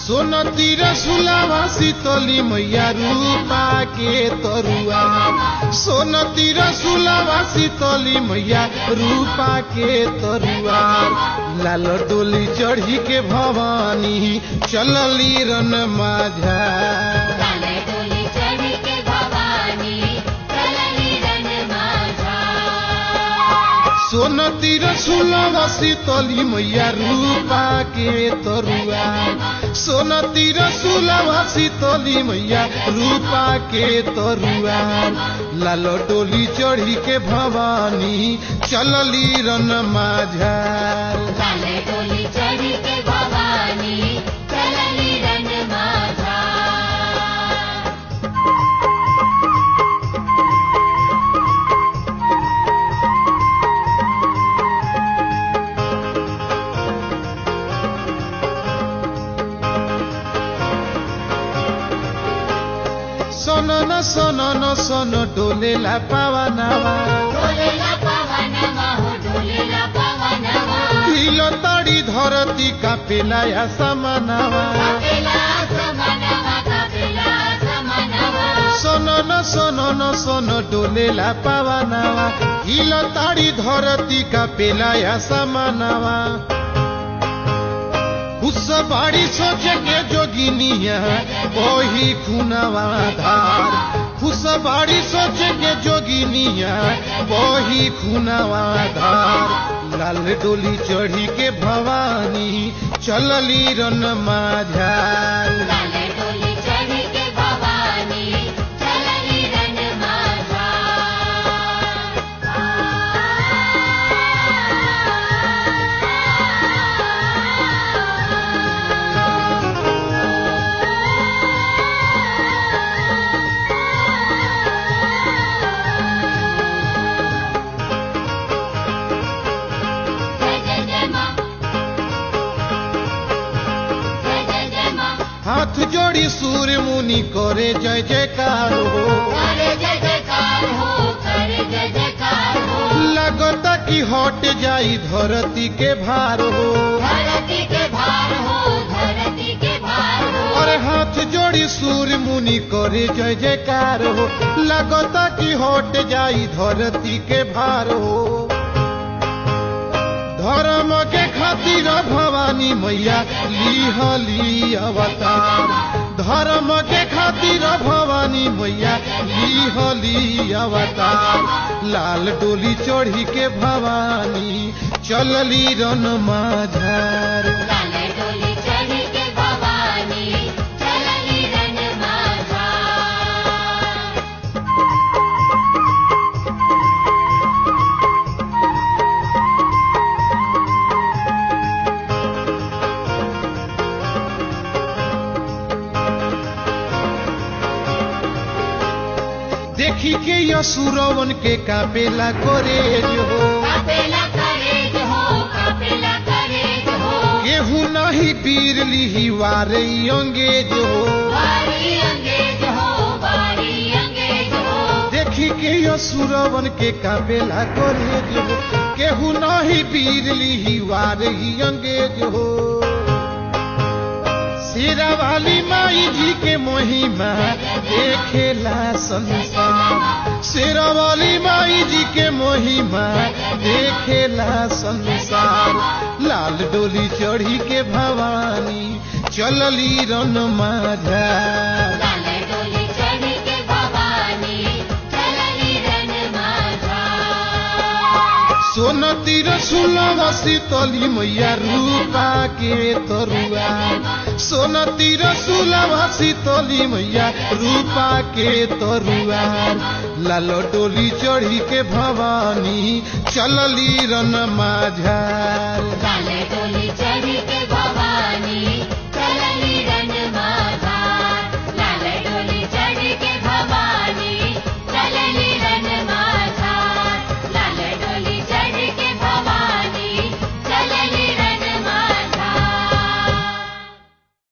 सोनती रसुलावा शीतली मैया रूपा के तरुआ सोनती रसुलावा शीतली मैया रूपा के तरुआ लाल डोली चढ़ी के भवानी चलली रन माझा लाले डोली चढ़ी के भवानी चलली रन माझा सोनती रसुलावा शीतली मैया रूपा के तरुआ सोनती रसुलावा शीतली मैया रूपा के तरुआ लाल डोली चढ़ी के भवानी चलली रन माझा लाले डोली चढ़ी के भवानी चलली रन माझा सन न सन न सन डोलेला पावनावा डोलेला पवनमा हो डोलेला पवनमा हिल तड़ी धरती कापेला या समानावा कपिला समनवा कपिला समनवा सन न सन न सन डोलेला पावनावा हिल ताड़ी धरती कापेला या समानावा उस बाड़ी सोचे के जोगिनिया ओही खुनावा धार उस बाड़ी सोचे के जोगिनिया ओही खुनावा धार लाल डोली चढ़ी के भवानी चलली रन माझार लाले डोली चढ़ी के भवानी चलली रन माझा जय जय जय माँ जय जय जय माँ हाथ जोड़ी सूर्य मुनि करे जय जयकार हो करे जय जयकार हो करे जय जयकार हो लगता कि हट जाई धरती के भार हो धरती के भार हो धरती के भार हो और हाथ जोड़ी सूर्य मुनि करे जय जयकार हो लगता कि हट जाई धरती के भार हो धर्म के खातिर भवानी मैया लिहली अवतार धर्म के खातिर भवानी मैया लिहली अवतार लाल डोली चढ़ी के भवानी चलली रन माझार लाले डोली चढ़ी के भवानी चलली रन माझा देखी के यसुरवन के कापेला करे जो कपिला करेज हो कपिला करेज हो केहू नहीं पीर लिही वारे अंगेज हो बारी अंगेज हो बारी अंगेज हो देखी के यसुरवन के कापेला करे जो केहू नहीं पीर लिही वारे अंगेज हो शेरा वाली माई जी के महिमा देखेला संसार शेरा वाली माई जी के महिमा देखेला संसार लाल डोली चढ़ी के भवानी चलली रन माझा लाले डोली चढ़ी के भवानी चलली रन माझा सोनती रसुलवा शीतली मैया रूपा के तरुआ सोनती रसुलवा शीतली मैया रूपा के तरुआ लाल डोली चढ़ी के भवानी चलली रन माझा लाले डोली